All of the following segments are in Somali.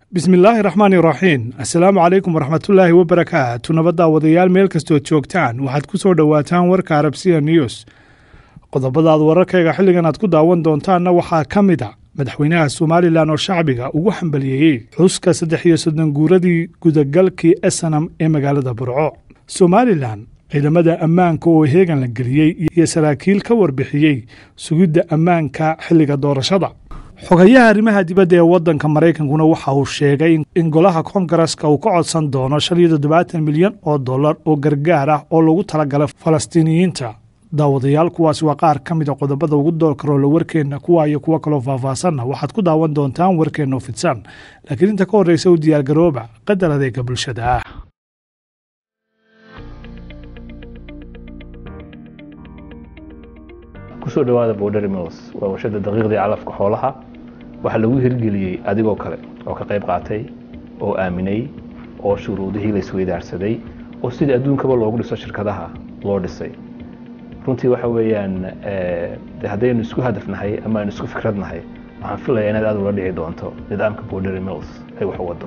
bismillaahi raxmaani raxiim assalaamu calaykum waraxmatullaahi wabarakaatu nabaddaa wadayaal meel kastood joogtaan waxaad ku soo dhowaataan warka arabsiya news qodobadaad wararkayga xilligan aad ku daawan doontaanna waxaa ka mid a madaxweynaha somalilan oo shacbiga ugu xambaliyeeyey xuska saddex iyo soddon guuradii gudagalkii esanam ee magaalada burco somalilan ciidamada ammaanka oo heegan la geliyey iyo saraakiil ka warbixiyey sugidda ammaanka xilliga doorashada xogayaha arrimaha dibadda ee waddanka maraykankuna waxa uu sheegay in golaha koongareska uu ka codsan doono shan iyo toddobaatan milyan oo dollar oo gargaar ah oo lagu talagalay falastiiniyiinta daawadayaal kuwaasi waa qaar ka mid a qodobada ugu doorkaroola warkeenna kuwa iyo kuwo kaloo faahfaahsanna waxaad ku daawan doontaan warkeenno fidsan laakiin inta ka horreysa u diyaargarooba qadar adeega bulshada ah kusoo dhawaada borderi mills waa warshada daqiiqdii calafka xoolaha waxaa lagu hirgeliyey adigoo kale oo ka qayb qaatay oo aaminay oo shuruudihii la isweydaarsaday oo sidii adduunkaba loogu dhiso shirkadaha loo dhisay runtii waxa weeyaan de haddaynu isku hadafnahay ama aynu isku fikradnahay waxaan filayaa inaad aad ula dhici doonto nidaamka borderi mills ay wax u wado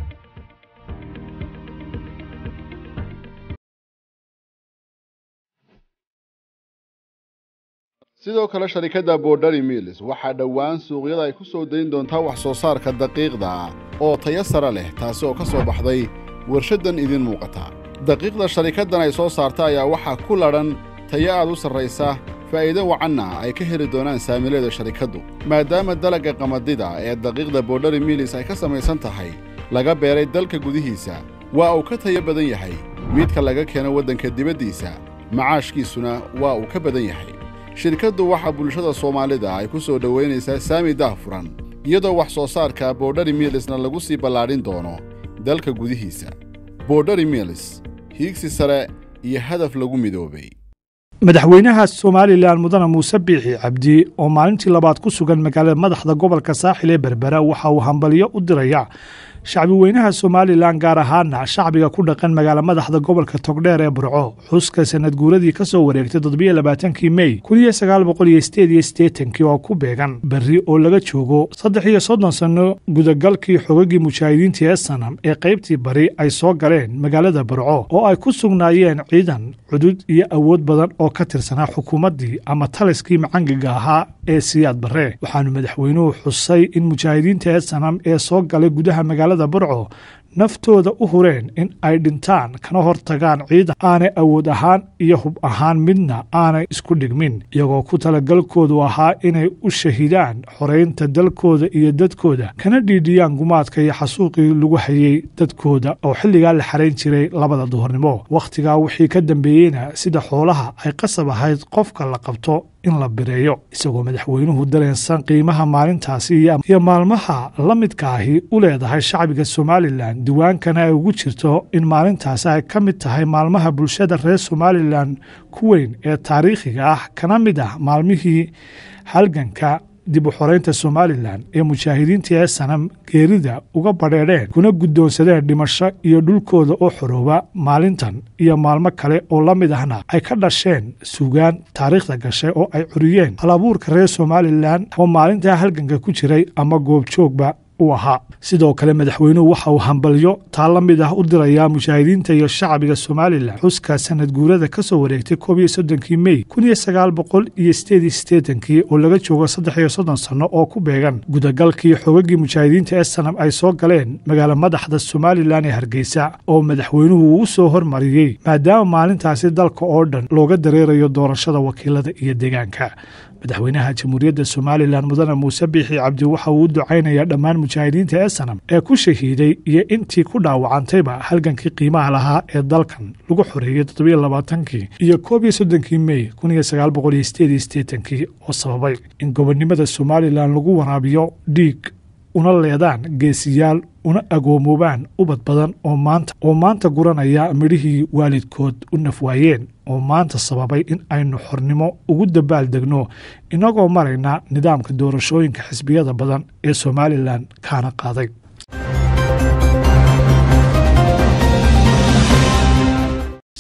sidoo kale sharikadda borderi mills waxaa dhowaan suuqyada ay ku soo dayn doontaa wax soo saarka daqiiqda ah oo tayo sare leh taasi oo ka soo baxday warshaddan idiin muuqata daqiiqda sharikaddan ay soo saarta ayaa waxaa ku ladhan tayo aad u sarraysa faa'iido wacanna ay ka heli doonaan saamileeda sharikaddu maadaama dalagga qamadida ee daqiiqda borderi mills ay ka samaysan tahay laga beeray dalka gudihiisa waa uu ka tayo badan yahay midka laga keeno waddanka dibaddiisa macaashkiisuna waa uu ka badan yahay shirkaddu waxaa bulshada soomaalida ay ku soo dhowaynaysaa saami daahfuran iyadoo wax soo saarka borderi milisna lagu sii ballaadhin doono dalka gudihiisa borderi milis hiigsi sare iyo hadaf lagu midoobay madaxweynaha somalilan mudane muuse biixi cabdi oo maalintii labaad ku sugan magaalada madaxda gobolka saaxil ee berbera waxa uu hambalyo u diraya shacbi weynaha somalilan gaar ahaana shacbiga ku dhaqan magaala madaxda gobolka togdheer ee burco xuska sanad guuradii ka soo wareegtay toddobiyo labaatankii mey kun iyo sagaal boqol iyo sideed iyo siddeetankii oo ku beegan berri oo laga joogo saddex iyo soddon sanno gudagalkii xogagii mujaahidiinta ee sanam ee qaybtii bari ay soo galeen magaalada burco oo ay ku sugnaayeen ciidan cudud iyo awood badan oo ka tirsanaa xukuumaddii ama taliskii macangiga ahaa ee siyaad barre waxaanu madaxweynuhu xusay in mujaahidiinta ee sanam ee soo galay gudaha magaalada burco naftooda u hureen in ay dhintaan kana hor tagaan ciidan aanay awood ahaan iyo hub ahaan midna aanay isku dhigmin iyagoo ku talagalkoodu ahaa inay u shahidaan xoraynta dalkooda iyo dadkooda kana dhiidhiyaan gumaadka iyo xasuuqii lagu hayey dadkooda oo xilligaa la xarayn jiray labada duhurnimo wakhtigaa wixii ka dambeeyeyna sida xoolaha ay qasab ahayd qofka la qabto in la bireeyo isagoo madaxweynuhu dareensan qiimaha maalintaasi iyo maalmaha la midka ahi u leedahay shacbiga somalilan diwaankana ay ugu jirto in maalintaasi ay ka mid tahay maalmaha bulshada reer somalilan ku weyn ee taariikhiga ah kana mid ah maalmihii halganka dib u xoraynta somalilan ee mujaahidiinta ee sanam geerida uga badheedheen kuna guddoonsadeen dhimasho iyo dhulkooda oo xorooba maalintan iyo maalmo kale oo la mid ahna ay ka dhasheen suugaan taariikhda gashay oo ay curiyeen halabuurka reer somalilan oo maalintaa halganka ku jiray ama goobjoogba u ahaa sidoo kale madaxweynuhu waxa uu hambalyo taa la mid ah u dirayaa mujaahidiinta iyo shacbiga somalilan xuska sanad guurada ka soo wareegtay koob iyo soddonkii mey kun iyo sagaal boqol iyo sideed iyo siddeetankii oo laga joogo saddex iyo soddon sanno oo ku beegan gudagalkii xogagii mujaahidiinta ee sanam ay soo galeen magaala madaxda somalilan ee hargeysa oo madaxweynuhu uu u soo hormariyey maadaama maalintaasi dalka oo dhan looga dareerayo doorashada wakiilada iyo deegaanka madaxweynaha jamhuuriyadda somalilan mudane muuse biixi cabdi waxa uu u ducaynayaa dhammaan mujaahidiinta ee sanam ee ku shahiiday iyo intii ku dhaawacantayba halgankii qiimaha lahaa ee dalkan lagu xoreeyey toddobiyo labaatankii iyo koob iyo soddonkii mey kun iyo sagaal boqol iyo sideed iyo siddeetankii oo sababay in gobonnimada somalilan lagu waraabiyo dhiig una leedaan geesiyaal una agoomoobaan ubad badan oo maanta oo maanta guranaya midhihii waalidkood u nafwaayeen oo maanta sababay in aynu xornimo ugu dabaal degno inagoo marayna nidaamka doorashooyinka xisbiyada badan ee somalilan kaana qaaday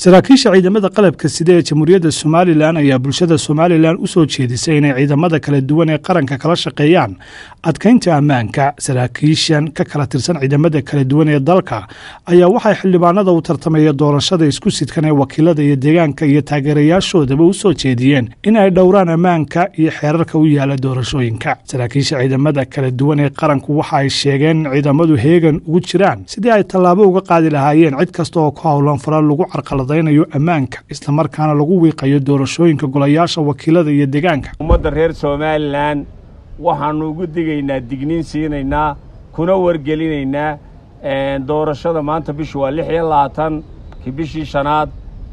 saraakiisha ciidamada qalabka sida ee jamhuuriyadda somalilan ayaa bulshada somalilan u soo jeedisay inay ciidamada kala duwan ee qaranka kala shaqeeyaan adkaynta ammaanka saraakiishan ka kala tirsan ciidamada kala duwan ee dalka ayaa waxay xildhibaanada u tartamaya doorashada isku sidkan ee wakiilada iyo deegaanka iyo taageerayaashoodaba u soo jeediyeen in ay dhowraan ammaanka iyo xeerarka u yaala doorashooyinka saraakiisha ciidamada kala duwan ee qaranku waxa ay sheegeen in ciidamadu heegan ugu jiraan sidii ay tallaabo uga qaadi lahaayeen cid kasta oo ku howlan fara lagu carqaladaynayo ammaanka islamarkaana lagu wiiqayo doorashooyinka golayaasha wakiilada iyo deegaanka ummadda reer somalilan waxaannu ugu digaynaa digniin siinaynaa kuna wargelinaynaa doorashada maanta bishu waa lix iyo labaatan ki bishii shanaad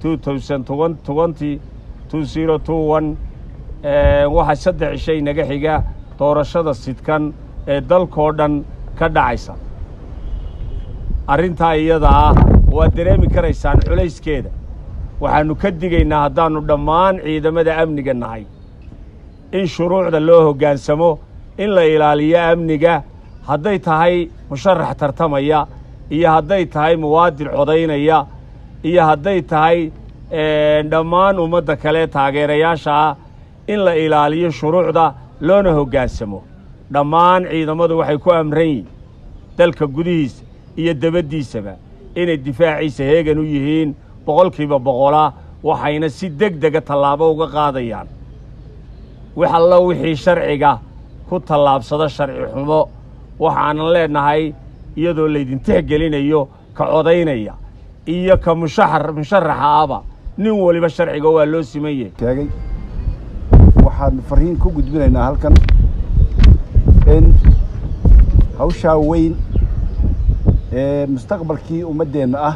waxaa saddex cishay naga xiga doorashada sidkan ee dalkoo dhan ka dhacaysa arrintaa iyada ah waad dareemi karaysaan culayskeeda waxaannu ka digaynaa haddaannu dhammaan ciidamada amniga nahay in shuruucda loo hoggaansamo in la ilaaliyo amniga hadday tahay musharax tartamaya iyo hadday tahay muwaadin codaynaya iyo hadday tahay dhammaan ummadda kale taageerayaasha ah in la ilaaliyo shuruucda loona hoggaansamo dhammaan ciidamadu waxay ku amran yihin dalka gudihiisa iyo debaddiisaba inay difaaciisa heegan u yihiin boqolkiiba boqola waxayna si deg dega tallaabo uga qaadayaan wax allo wixii sharciga ku tallaabsado sharci xumo waxaanan leennahay iyadoo laydin tixgelinayo ka codaynaya iyo ka mushaxar musharaxa aba nin waliba sharciga waa loo siman yahay taagay waxaan fariin ku gudbinaynaa halkan in hawshaa weyn ee mustaqbalkii ummaddeenna ah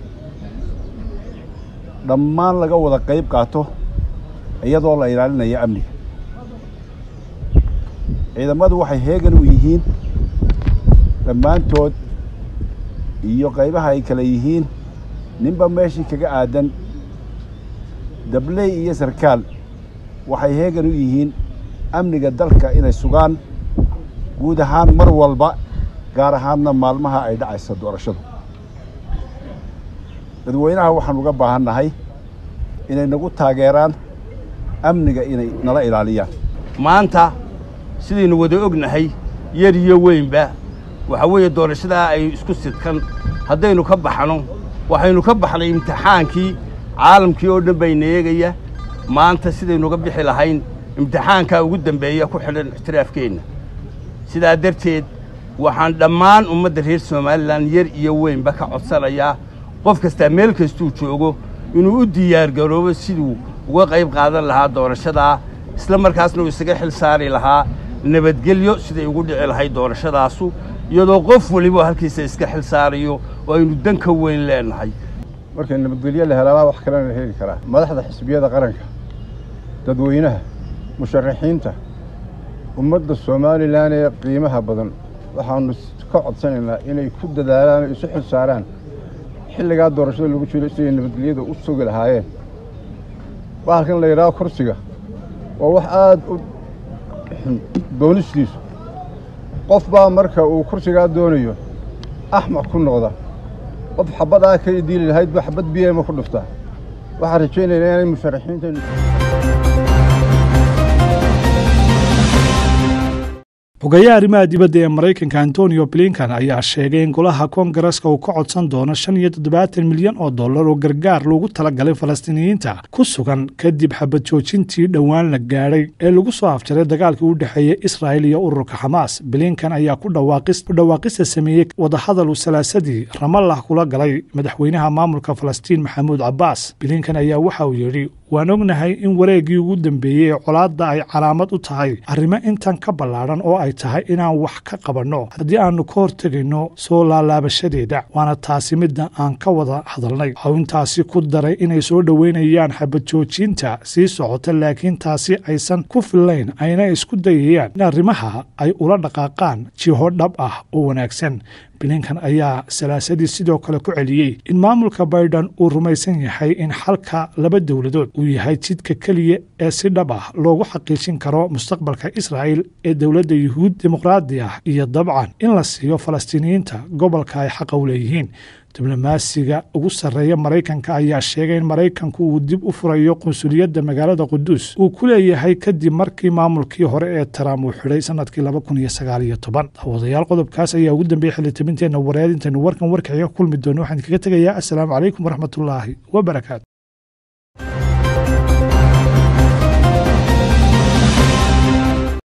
dhammaan laga wada qayb qaato iyadoo la ilaalinayo amniga ciidamadu waxay heegan u yihiin dhammaantood iyo qaybaha ay kale yihiin ninba meeshii kaga aadan dabley iyo sarkaal waxay heegan u yihiin amniga dalka inay sugaan guud ahaan mar walba gaar ahaanna maalmaha ay dhacaysa doorashadu dadweynaha waxaan uga baahan nahay inay nagu taageeraan amniga inay nala ilaaliyaan maanta sidaynu wada ognahay yar iyo weynba waxaa weeye doorashadaa ay isku sidkan haddaynu ka baxno waxaynu ka baxnay imtixaankii caalamkii oo dhan bayna eegaya maanta sidaynuga bixi lahayn imtixaankaa ugu dembeeya ku xidhan ixtiraafkeenna sidaa darteed waxaan dhammaan ummadda reer somalilan yar iyo weynba ka codsanayaa qof kastaa meel kastuu joogo inuu u diyaargaroobo siduu uga qayb qaadan lahaa doorashadaa isla markaasna uu isaga xil saari lahaa nabadgelyo siday ugu dhici lahayd doorashadaasu iyadoo qof weliba halkiisa iska xil saarayo oo aynu dan ka weyn leenahay markay nabadgelyo la helabaa wax kalena la heli karaa madaxda xisbiyada qaranka dadweynaha musharaxiinta ummadda somalilan ee qiimaha badan waxaanu ka codsanaynaa inay ku dadaalaan oo isu xil saaraan xilligaa doorashada lagu jiro siday nabadgelyada u sugi lahaayeen bahalkan la yidhaaho kursiga waa wax aada u xun doonistiisu qof baa marka uu kursigaa doonayo axmaq ku noqda qof xabbadaa ka diili lahayd ba xabbad biyama ku dhuftaa waxaan rajaynaynaa inay musharaxiinta xogeeyaha arrimaha dibadda ee maraykanka antonio blinkan ayaa sheegay in golaha koongareska uu ka codsan doono shan iyo toddobaatan milyan oo dollar oo gargaar loogu talagalay falastiiniyiinta ku sugan kadib xabad joojintii dhowaan la gaadhay ee lagu soo afjaray dagaalkii u dhexeeyey israa'il iyo ururka xamaas blinkan ayaa ku dhawaaqista sameeyey wadahadal uu salaasadii ramallah kula galay madaxweynaha maamulka falastiin maxamuud cabbaas blinkan ayaa waxa uu yidhi waan ognahay in wareeggii ugu dambeeyey ee colaadda ay calaamad u tahay arrimo intan ka ballaadhan oo ay tahay inaan wax ka qabanno haddii aannu ka hortegayno soo laalaabashadeeda waana taasi midda aan ka wada hadalnay waxau intaasi ku daray inay soo dhoweynayaan xabad joojinta sii socota laakiin taasi aysan ku fillayn ayna isku dayayaan in arrimaha ay ula dhaqaaqaan jiho dhab ah oo wanaagsan bilinkan ayaa salaasadii sidoo kale ku celiyey in maamulka baydhan uu rumaysan yahay in xalka laba dowladood uu yahay jidka keliya ee si dhab ah loogu xaqiijin karo mustaqbalka israa'il ee dowladda yuhuud dimuqraadi ah iyo dabcan in la siiyo falastiiniyiinta gobolka ay xaqa u leeyihiin diblomaasiga ugu sarreeya maraykanka ayaa sheegay in maraykanku uu dib u furayo qunsuliyadda magaalada quduus uu ku leeyahay kadib markii maamulkii hore ee trump uu xidhay sanadkii laba kun iyo sagaal iyo toban daawadayaal qodobkaas ayaa ugu dambeeyey xildhibinteenna wareed intaynu warkan warkaxiga kulmi doono waxaan kaga tegayaa assalaamu calaykum waraxmatullaahi wabarakaatu